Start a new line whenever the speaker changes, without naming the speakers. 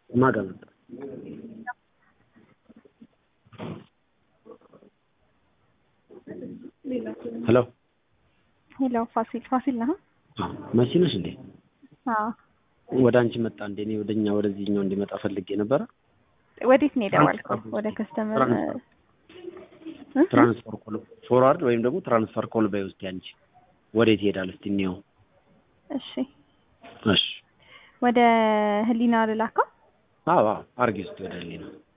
ማጋ ነበር ሄሎ
ሄሎ ፋሲል ፋሲል ነህ?
መሲ ነሽ እንዴ?
አዎ።
ወደ አንቺ መጣ እንዴ? እኔ ወደኛ ወደዚህኛው እንዲመጣ ፈልጌ ነበረ።
ወዴት ነው የደወልከው? ወደ ከስተመር
ትራንስፈር ኮል ፎርዋርድ ወይም ደግሞ ትራንስፈር ኮል በይ ውስጥ አንቺ ወዴት ይሄዳል? እስቲ እንየው።
እሺ
እሺ
ወደ ህሊና ልላካ?
አዎ አዎ፣ አርጊ ውስጥ ወደ ህሊና